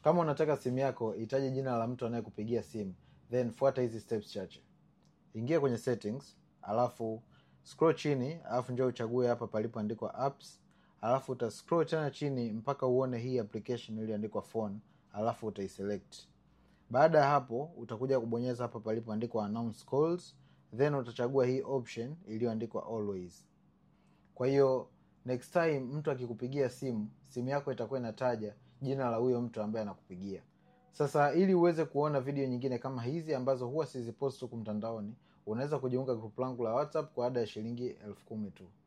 kama unataka simu yako itaje jina la mtu anayekupigia simu then fuata hizi steps chache ingia kwenye settings alafu scroll chini alafu njoo uchague hapa palipoandikwa apps alafu uta scroll tena chini mpaka uone hii application iliyoandikwa phone alafu utaiselect baada ya hapo utakuja kubonyeza hapa palipoandikwa announce calls then utachagua hii option iliyoandikwa always kwa hiyo next time mtu akikupigia simu simu yako itakuwa inataja jina la huyo mtu ambaye anakupigia sasa ili uweze kuona video nyingine kama hizi ambazo huwa sizipost huku mtandaoni unaweza kujiunga grupu langu la whatsapp kwa ada ya shilingi elfu kumi tu